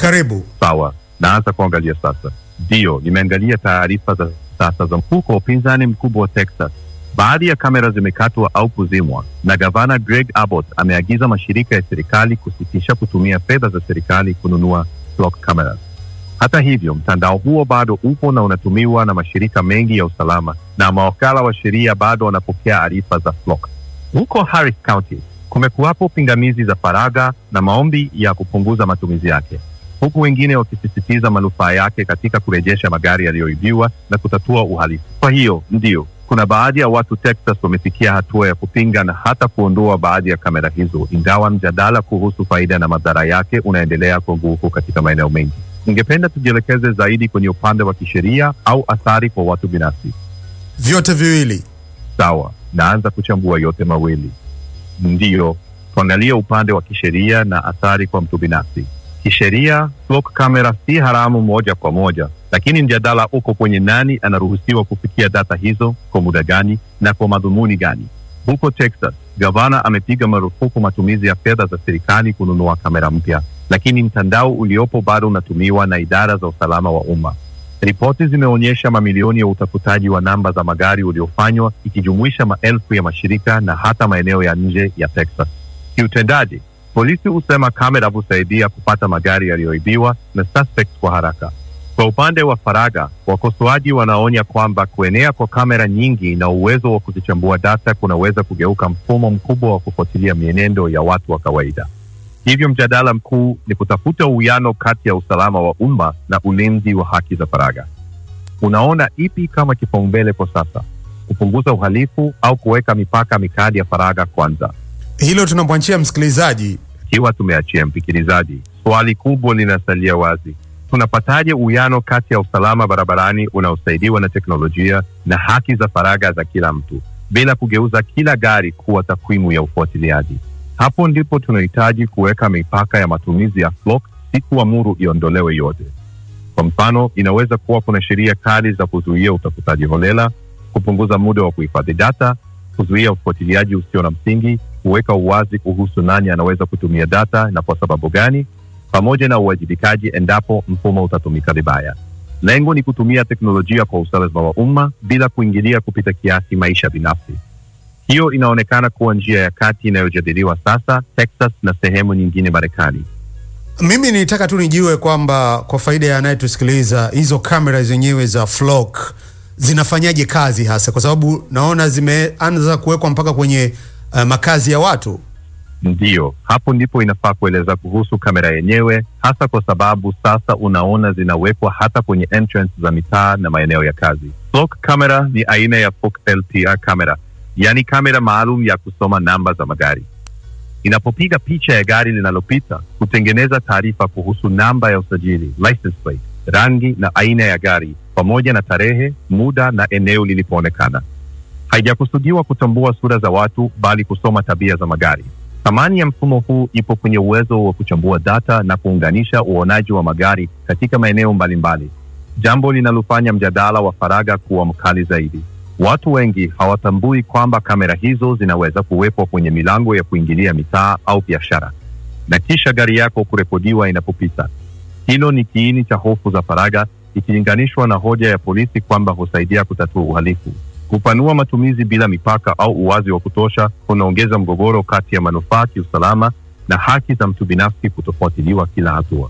Karibu. Sawa, naanza kuangalia sasa. Ndiyo, nimeangalia taarifa za sasa za mfuko wa upinzani mkubwa wa Texas. Baadhi ya kamera zimekatwa au kuzimwa, na gavana Greg Abbott ameagiza mashirika ya serikali kusitisha kutumia fedha za serikali kununua flock cameras. Hata hivyo, mtandao huo bado upo na unatumiwa na mashirika mengi ya usalama, na mawakala wa sheria bado wanapokea arifa za flock. Huko Harris County kumekuwapo pingamizi za faragha na maombi ya kupunguza matumizi yake, huku wengine wakisisitiza manufaa yake katika kurejesha magari yaliyoibiwa na kutatua uhalifu. Kwa hiyo ndio kuna baadhi ya watu Texas wamefikia hatua ya kupinga na hata kuondoa baadhi ya kamera hizo, ingawa mjadala kuhusu faida na madhara yake unaendelea kwa nguvu katika maeneo mengi. Ningependa tujielekeze zaidi kwenye upande wa kisheria au athari kwa watu binafsi. Vyote viwili. Sawa, naanza kuchambua yote mawili. Ndiyo, tuangalie upande wa kisheria na athari kwa mtu binafsi. Kisheria, flock camera si haramu moja kwa moja, lakini mjadala uko kwenye nani anaruhusiwa kufikia data hizo, kwa muda gani na kwa madhumuni gani. Huko Texas, gavana amepiga marufuku matumizi ya fedha za serikali kununua kamera mpya, lakini mtandao uliopo bado unatumiwa na idara za usalama wa umma. Ripoti zimeonyesha mamilioni ya utafutaji wa namba za magari uliofanywa ikijumuisha maelfu ya mashirika na hata maeneo ya nje ya Texas. Kiutendaji, polisi husema kamera husaidia kupata magari yaliyoibiwa na suspects kwa haraka. Kwa upande wa faragha, wakosoaji wanaonya kwamba kuenea kwa kamera nyingi na uwezo wa kuzichambua data kunaweza kugeuka mfumo mkubwa wa kufuatilia mienendo ya watu wa kawaida. Hivyo mjadala mkuu ni kutafuta uwiano kati ya usalama wa umma na ulinzi wa haki za faragha. Unaona ipi kama kipaumbele kwa sasa, kupunguza uhalifu au kuweka mipaka mikali ya faragha kwanza? Hilo tunamwachia msikilizaji. Ikiwa tumeachia msikilizaji, swali kubwa linasalia wazi: tunapataje uwiano kati ya usalama barabarani unaosaidiwa na teknolojia na haki za faragha za kila mtu bila kugeuza kila gari kuwa takwimu ya ufuatiliaji? Hapo ndipo tunahitaji kuweka mipaka ya matumizi ya flock, si kuamuru iondolewe yote. Kwa mfano, inaweza kuwa kuna sheria kali za kuzuia utafutaji holela, kupunguza muda wa kuhifadhi data, kuzuia ufuatiliaji usio na msingi, kuweka uwazi kuhusu nani anaweza kutumia data na kwa sababu gani, pamoja na uwajibikaji endapo mfumo utatumika vibaya. Lengo ni kutumia teknolojia kwa usalama wa umma bila kuingilia kupita kiasi maisha binafsi. Hiyo inaonekana kuwa njia ya kati inayojadiliwa sasa Texas na sehemu nyingine Marekani. Mimi nilitaka tu nijue kwamba kwa faida ya anayetusikiliza hizo kamera zenyewe za flock zinafanyaje kazi hasa, kwa sababu naona zimeanza kuwekwa mpaka kwenye uh, makazi ya watu. Ndiyo, hapo ndipo inafaa kueleza kuhusu kamera yenyewe, hasa kwa sababu sasa unaona zinawekwa hata kwenye entrance za mitaa na maeneo ya kazi. Flock camera ni aina ya Fox LTR camera, yaani kamera maalum ya kusoma namba za magari. Inapopiga picha ya gari linalopita, hutengeneza taarifa kuhusu namba ya usajili, license plate, rangi na aina ya gari, pamoja na tarehe, muda na eneo lilipoonekana. Haijakusudiwa kutambua sura za watu, bali kusoma tabia za magari. Thamani ya mfumo huu ipo kwenye uwezo wa kuchambua data na kuunganisha uonaji wa magari katika maeneo mbalimbali, jambo linalofanya mjadala wa faragha kuwa mkali zaidi. Watu wengi hawatambui kwamba kamera hizo zinaweza kuwekwa kwenye milango ya kuingilia mitaa au biashara, na kisha gari yako kurekodiwa inapopita. Hilo ni kiini cha hofu za faragha, ikilinganishwa na hoja ya polisi kwamba husaidia kutatua uhalifu. Kupanua matumizi bila mipaka au uwazi wa kutosha kunaongeza mgogoro kati ya manufaa kiusalama na haki za mtu binafsi kutofuatiliwa kila hatua.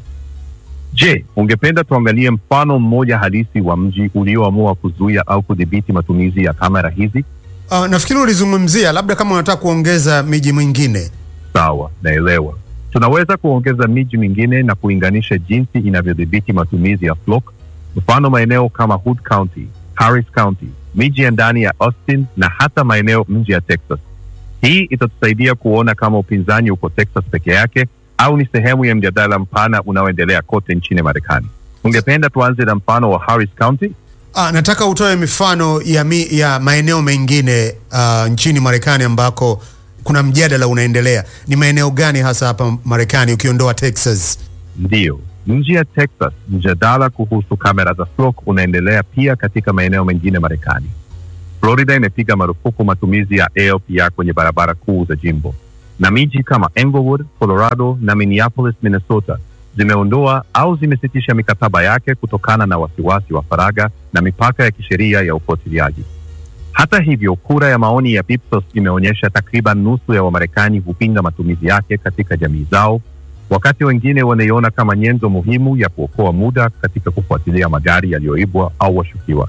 Je, ungependa tuangalie mfano mmoja halisi wa mji ulioamua kuzuia au kudhibiti matumizi ya kamera hizi? Uh, nafikiri ulizungumzia labda kama unataka kuongeza miji mingine. Sawa, naelewa. Tunaweza kuongeza miji mingine na kuinganisha jinsi inavyodhibiti matumizi ya flock, mfano maeneo kama Hood County, Harris County, miji ya ndani ya Austin na hata maeneo nje ya Texas. Hii itatusaidia kuona kama upinzani uko Texas peke yake au ni sehemu ya mjadala mpana unaoendelea kote nchini Marekani. Ungependa tuanze na mfano wa Harris County? Ah, nataka utoe mifano ya, mi, ya maeneo mengine uh, nchini Marekani ambako kuna mjadala unaendelea. Ni maeneo gani hasa hapa Marekani ukiondoa Texas? Ndiyo, nje ya Texas, mjadala kuhusu kamera za flock unaendelea pia katika maeneo mengine Marekani. Florida imepiga marufuku matumizi ya ALPR kwenye barabara kuu za jimbo, na miji kama Englewood, Colorado na Minneapolis, Minnesota zimeondoa au zimesitisha mikataba yake kutokana na wasiwasi wa faragha na mipaka ya kisheria ya ufuatiliaji. Hata hivyo, kura ya maoni ya Ipsos imeonyesha takriban nusu ya Wamarekani hupinga matumizi yake katika jamii zao, wakati wengine wanaiona kama nyenzo muhimu ya kuokoa muda katika kufuatilia magari yaliyoibwa au washukiwa.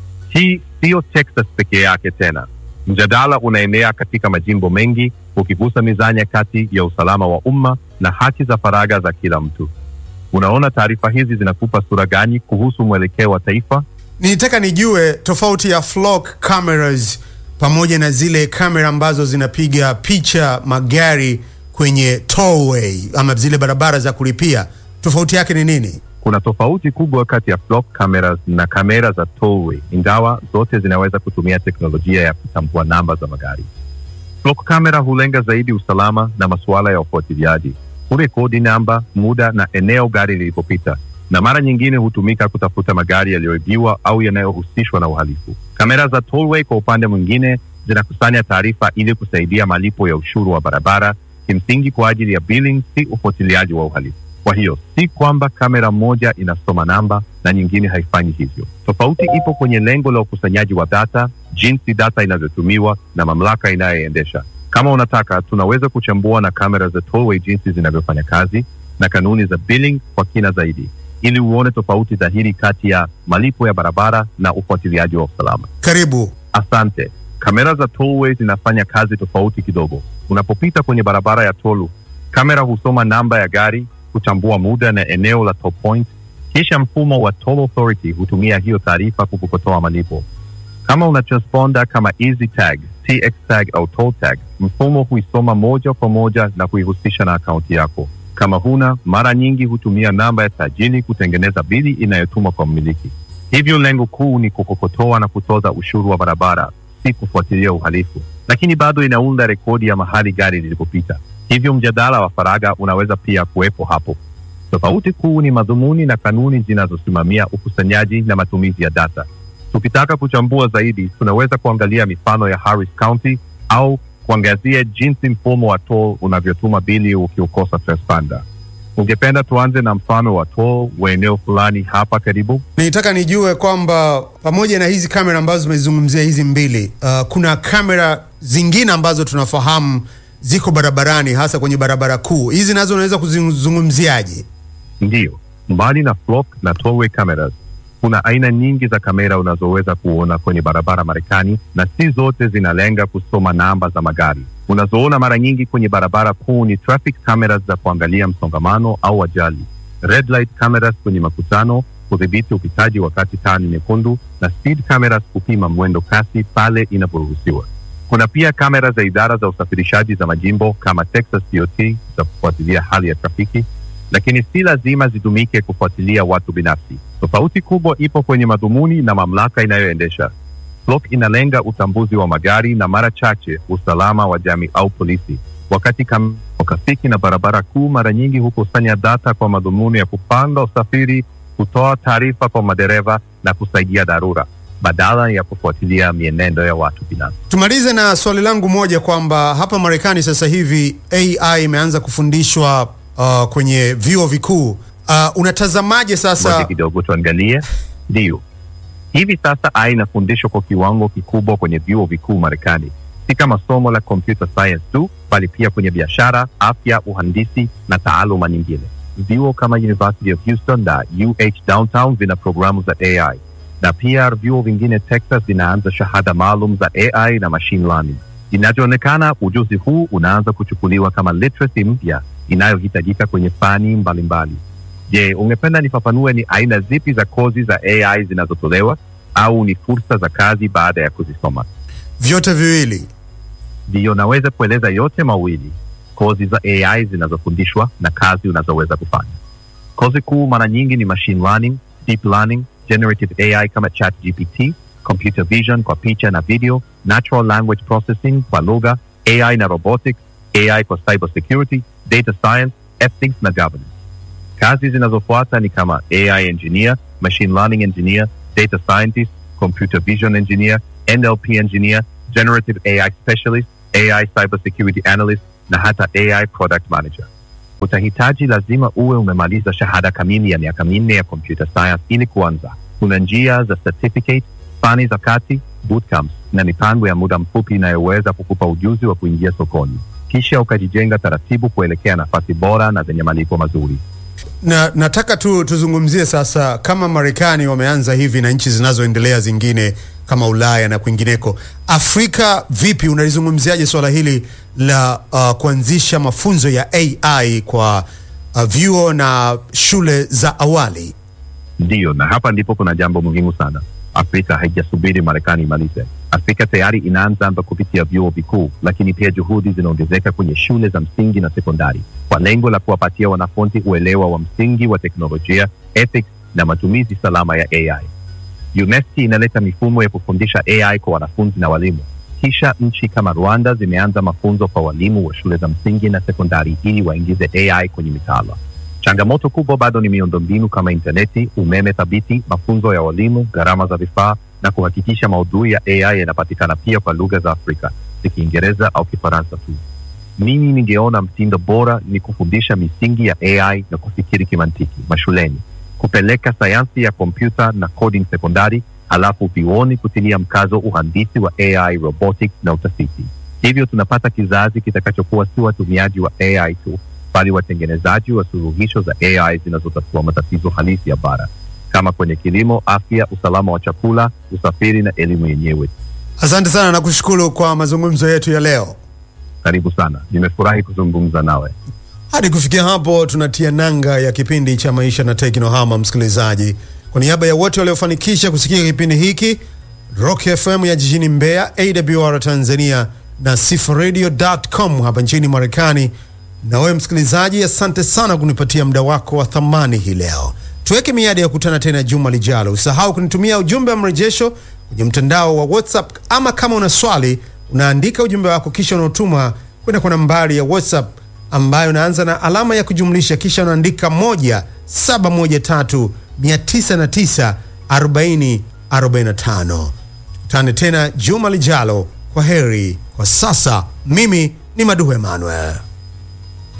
Hii siyo Texas pekee yake tena. Mjadala unaenea katika majimbo mengi, ukigusa mizani kati ya usalama wa umma na haki za faragha za kila mtu. Unaona, taarifa hizi zinakupa sura gani kuhusu mwelekeo wa taifa? Nilitaka nijue tofauti ya flock cameras pamoja na zile kamera ambazo zinapiga picha magari kwenye tollway ama zile barabara za kulipia. Tofauti yake ni nini? Kuna tofauti kubwa kati ya flock cameras na kamera za tollway, ingawa zote zinaweza kutumia teknolojia ya kutambua namba za magari. Flock camera hulenga zaidi usalama na masuala ya ufuatiliaji, hurekodi namba, muda na eneo gari lilipopita, na mara nyingine hutumika kutafuta magari yaliyoibiwa au yanayohusishwa na uhalifu. Kamera za tollway, kwa upande mwingine, zinakusanya taarifa ili kusaidia malipo ya ushuru wa barabara, kimsingi kwa ajili ya billing, si ufuatiliaji wa uhalifu. Kwa hiyo si kwamba kamera moja inasoma namba na nyingine haifanyi hivyo. Tofauti ipo kwenye lengo la ukusanyaji wa data, jinsi data inavyotumiwa na mamlaka inayoendesha. Kama unataka, tunaweza kuchambua na kamera za tollway jinsi zinavyofanya kazi na kanuni za billing kwa kina zaidi, ili uone tofauti dhahiri kati ya malipo ya barabara na ufuatiliaji wa usalama. Karibu. Asante. Kamera za tollway zinafanya kazi tofauti kidogo. Unapopita kwenye barabara ya tolu, kamera husoma namba ya gari, kuchambua muda na eneo la toll point, kisha mfumo wa toll authority hutumia hiyo taarifa kukukotoa malipo. Kama una transponder kama easy tag, tx tag au toll tag, mfumo huisoma moja kwa moja na kuihusisha na akaunti yako. Kama huna, mara nyingi hutumia namba ya sajili kutengeneza bili inayotumwa kwa mmiliki. Hivyo lengo kuu ni kukokotoa na kutoza ushuru wa barabara, si kufuatilia uhalifu, lakini bado inaunda rekodi ya mahali gari lilipopita. Hivyo mjadala wa faragha unaweza pia kuwepo hapo. Tofauti kuu ni madhumuni na kanuni zinazosimamia ukusanyaji na matumizi ya data. Tukitaka kuchambua zaidi, tunaweza kuangalia mifano ya Harris County au kuangazia jinsi mfumo wa toll unavyotuma bili ukiukosa transponder. Ungependa tuanze na mfano wa toll wa eneo fulani hapa karibu? Nilitaka nijue kwamba pamoja na hizi kamera ambazo zimezungumzia hizi mbili, uh, kuna kamera zingine ambazo tunafahamu ziko barabarani, hasa kwenye barabara kuu. Hizi nazo unaweza kuzizungumziaje? Ndiyo, mbali na flock na tollway cameras, kuna aina nyingi za kamera unazoweza kuona kwenye barabara Marekani, na si zote zinalenga kusoma namba za magari. Unazoona mara nyingi kwenye barabara kuu ni traffic cameras za kuangalia msongamano au ajali, red light cameras kwenye makutano kudhibiti upitaji wakati taa ni nyekundu, na speed cameras kupima mwendo kasi pale inaporuhusiwa. Kuna pia kamera za idara za usafirishaji za majimbo kama Texas DOT za kufuatilia hali ya trafiki, lakini si lazima zitumike kufuatilia watu binafsi. Tofauti kubwa ipo kwenye madhumuni na mamlaka inayoendesha. Flock inalenga utambuzi wa magari na mara chache usalama wa jamii au polisi, wakati kam trafiki na barabara kuu mara nyingi hukusanya data kwa madhumuni ya kupanga usafiri, kutoa taarifa kwa madereva na kusaidia dharura badala ya kufuatilia mienendo ya watu binafsi. Tumalize na swali langu moja kwamba hapa Marekani sasa hivi AI imeanza kufundishwa uh, kwenye vyuo vikuu. Uh, unatazamaje Moja sasa? kidogo tuangalie. Ndiyo, hivi sasa AI inafundishwa kwa kiwango kikubwa kwenye vyuo vikuu Marekani, si kama somo la computer science tu, bali pia kwenye biashara, afya, uhandisi na taaluma nyingine. Vyuo kama University of Houston na UH Downtown vina programu za AI na pia vyuo vingine Texas vinaanza shahada maalum za AI na machine learning. Inavyoonekana, ujuzi huu unaanza kuchukuliwa kama literacy mpya inayohitajika kwenye fani mbalimbali. Je, ungependa nifafanue ni aina zipi za kozi za AI zinazotolewa au ni fursa za kazi baada ya kuzisoma? Vyote viwili. Ndiyo, naweza kueleza yote mawili, kozi za AI zinazofundishwa na kazi unazoweza kufanya. Kozi kuu mara nyingi ni machine learning, deep learning, generative AI kama ChatGPT, computer vision kwa picha na video, natural language processing kwa lugha, AI na robotics, AI kwa cyber security, data science, ethics na governance. Kazi zinazofuata ni kama AI engineer, machine learning engineer, data scientist, computer vision engineer, NLP engineer, generative AI specialist, AI cyber security analyst na hata AI product manager. Utahitaji lazima uwe umemaliza shahada kamili ya miaka minne ya computer science ili kuanza. Kuna njia za certificate, fani za kati, bootcamps na mipango ya muda mfupi inayoweza kukupa ujuzi wa kuingia sokoni, kisha ukajijenga taratibu kuelekea nafasi bora na zenye malipo mazuri. Na nataka tu tuzungumzie sasa, kama Marekani wameanza hivi na nchi zinazoendelea zingine kama Ulaya na kwingineko, Afrika vipi? Unalizungumziaje swala hili la uh, kuanzisha mafunzo ya AI kwa uh, vyuo na shule za awali? Ndiyo, na hapa ndipo kuna jambo muhimu sana. Afrika haijasubiri Marekani imalize. Afrika tayari inaanza kupitia vyuo vikuu, lakini pia juhudi zinaongezeka kwenye shule za msingi na sekondari kwa lengo la kuwapatia wanafunzi uelewa wa msingi wa teknolojia, ethics na matumizi salama ya AI. UNESCO inaleta mifumo ya kufundisha AI kwa wanafunzi na walimu. Kisha nchi kama Rwanda zimeanza mafunzo kwa walimu wa shule za msingi na sekondari ili waingize AI kwenye mitaala. Changamoto kubwa bado ni miundombinu kama intaneti, umeme thabiti, mafunzo ya walimu, gharama za vifaa na kuhakikisha maudhui ya AI yanapatikana pia kwa lugha za Afrika, si Kiingereza au Kifaransa tu. Mimi ningeona mtindo bora ni kufundisha misingi ya AI na kufikiri kimantiki mashuleni, kupeleka sayansi ya kompyuta na coding sekondari, halafu vyuoni kutilia mkazo uhandisi wa AI, robotics na utafiti. Hivyo tunapata kizazi kitakachokuwa si watumiaji wa AI tu, bali watengenezaji wa suluhisho za AI zinazotatua matatizo halisi ya bara, kama kwenye kilimo, afya, usalama wa chakula, usafiri na elimu yenyewe. Asante sana na kushukuru kwa mazungumzo yetu ya leo. Karibu sana, nimefurahi kuzungumza nawe. Hadi kufikia hapo, tunatia nanga ya kipindi cha maisha na teknohama. Msikilizaji, kwa niaba ya wote waliofanikisha kusikia kipindi hiki, Rock FM ya jijini Mbeya, AWR Tanzania na sifaradio.com hapa nchini Marekani, na wewe msikilizaji, asante sana kunipatia muda wako wa thamani hii leo. Tuweke miadi ya kukutana tena juma lijalo. Usahau kunitumia ujumbe wa mrejesho kwenye mtandao wa WhatsApp, ama kama una swali unaandika ujumbe wako kisha unaotuma kwenda kwa nambari ya WhatsApp ambayo unaanza na alama ya kujumlisha kisha unaandika moja saba moja tatu mia tisa na tisa arobaini arobaini na tano. Tukutane tena juma lijalo. Kwa heri kwa sasa, mimi ni Maduhu Emmanuel.